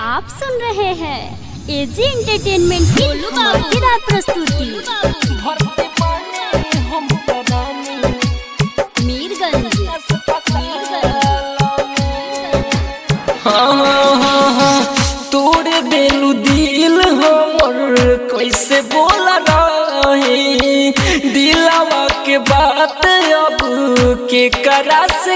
आप सुन रहे हैं एजी एंटरटेनमेंट की धमाकेदार प्रस्तुति भरते पानी हम परानी मीरगंज हाँ हाँ हाँ तोड़ देलू दिल हमर कैसे बोल रही दिलावा के बात अब के करा से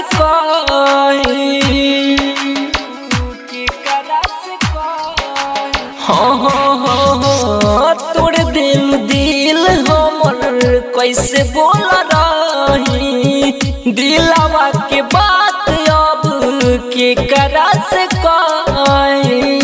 कही के करा से कही हाँ हाँ हाँ हाँ तोड़ दिल दिल हमर कैसे बोल रही दिलावा के बात अब के करा से कही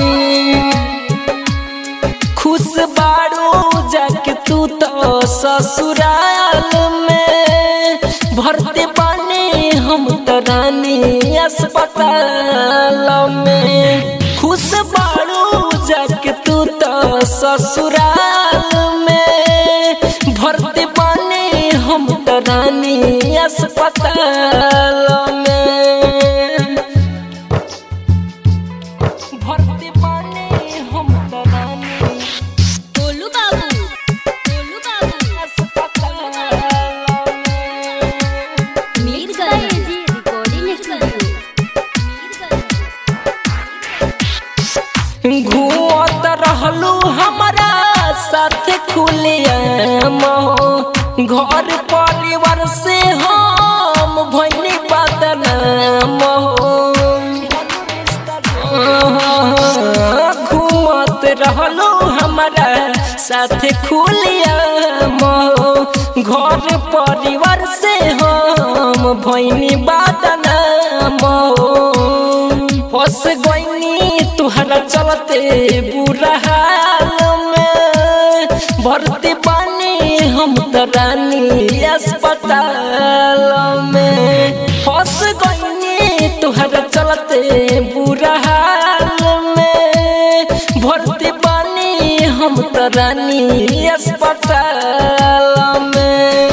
खुश बाड़ू जाके तू तो ससुराल में भरते पानी हम तो रानी अस्पताल में खुश बाड़ू जाके तू तो ससुराल में भरते पानी हम तो रानी अस्पताल में भरते पानी हम तो रानी गोलू बाबू गोलू बाबू मीरगंज एजी रिकॉर्डिंग स्टूडियो घूमत रहलू हमारा साथ खुलिया घर परिवार से हम भैनी बदनाम घूमत रहलू हमारा साथ खुलिया घर परिवार से हम भैनी बदनाम फस गईनी तुहरा चलते बुरा हाल में भरती पानी हम तो रानी अस्पताल में फस गईनी तुहरा चलते बुरा हाल में भरती पानी हम तो रानी अस्पताल में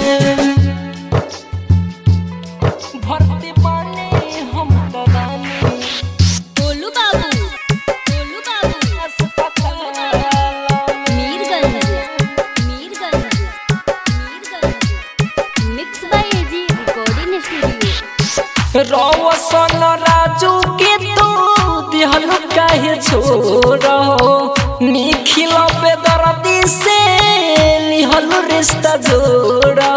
भरती पानी हम तो रानी गोलू बाबू गोलू बाबू Mirganj Mirganj Mirganj mix by AG recording studio Roshan Raju के तू दिहल काहे छोड़ो निखिल पे दर्दी से लिहल रिश्ता जोड़ो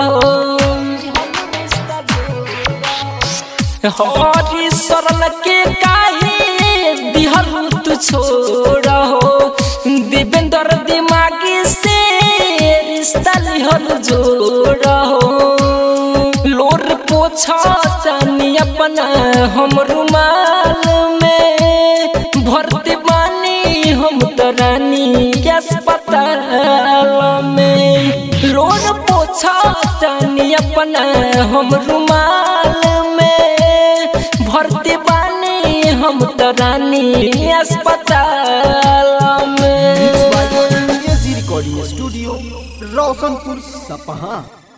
हरी सरल के काहे दिहल तू छोड़ो दिवेंद्र दिमागी से रिश्ता लिहल जोड़ो लोर पोछा तनी अपना हम रुमाल में भरते बानी हम तो रानी के अस्पताल में लोर पोछा तनी अपना हम रुमाल में भरते बानी हम तो रानी अस्पताल में रिकॉर्डिंग स्टूडियो रोशनपुर सपहा